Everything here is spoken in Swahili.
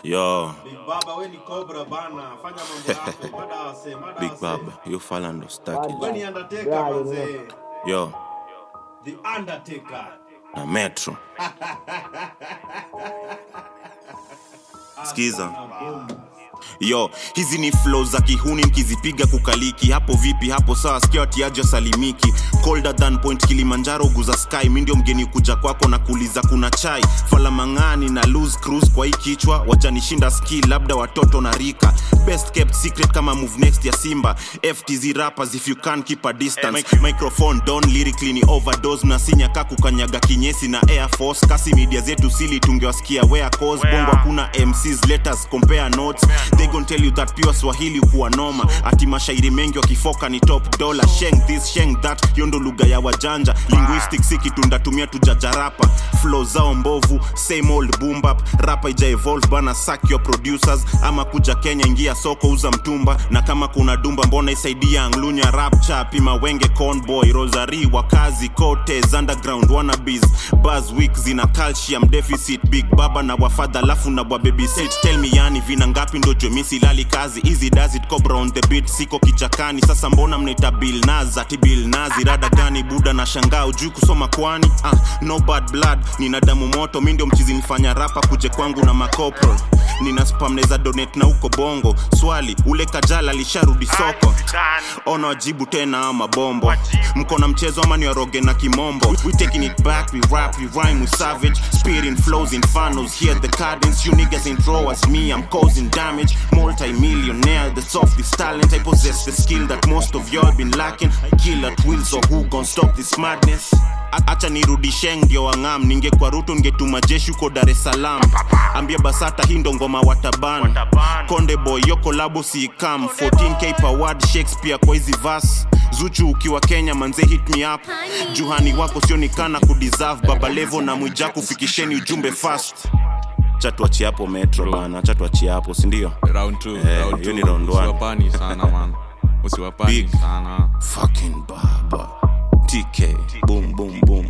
Yo, Big Baba we ni Cobra bana, fanya mambo yako. Mada wase, mada Big wase. Baba, you fall ndo staki. We ni Undertaker manze. Yo, The Undertaker. na Metro. Skiza. Yo, hizi ni flow za kihuni mkizipiga kukaliki hapo vipi hapo sawa sikia watiaji salimiki colder than point kilimanjaro guza sky mi ndio mgeni kuja kwako na kuuliza kuna chai falamang'ani na lose cruise kwa hii kichwa wajanishinda ski labda watoto na rika best kept secret kama move next ya simba ftz rappers if you can keep a distance microphone don lyrically ni overdose mnasinya ka kukanyaga kinyesi na air force kasi media zetu sili tungewasikia where cause bongo hakuna mcs letters compare notes they gon tell you that pure swahili kuwa noma ati mashairi mengi wakifoka ni top dollar sheng this sheng that hiyo ndo lugha ya wajanja linguistics si kitu ndatumia tujajarapa flow zao mbovu same old boom bap rapa ija evolve bana sack your producers ama kuja kenya ingia soko uza mtumba na kama kuna dumba mbona isaidia anglunya rapcha pima wenge conboy rosary wakazi cotes underground wannabes buzz week zina calcium deficit big baba na wafadha alafu na wababysit tell me yani vina ngapi ndo jomisi lali kazi easy does it cobra on the beat siko kichakani sasa mbona mnaita bill naz ati bill nazi rada gani buda na shangaa ujui kusoma kwani ah, no bad blood nina damu moto mi ndio mchizi nifanya rapa kuje kwangu na makopro nina spam neza donate na huko bongo swali ule kajala alisharudi soko ona wajibu tena ama bombo mko na mchezo ama ni waroge na kimombo we taking it back we rap we rhyme we savage spitting flows infernos here the cadence you niggas ain't raw as me i'm causing damage multi-millionaire that's off this talent i possess the skill that most of y'all been lacking kill at will so who gon stop this madness A- acha nirudisheng ndio wang'am ningekwa rutu ningetuma jeshi huko dar es salaam ambia basata hii ndo ngoma wataban konde boy yo kolabo siikam 14k per word shakespeare kwa hizi vas zuchu ukiwa kenya manze hit me up juhani wako sionikana kudeserve baba levo na mwijaku fikisheni ujumbe fast chatuachie hapo metro bana chatuachie hapo sindio round two, Eh, round hiyo two. ni round one. usiwapani sana man usiwapani Big. sana fucking baba tk boom boom boom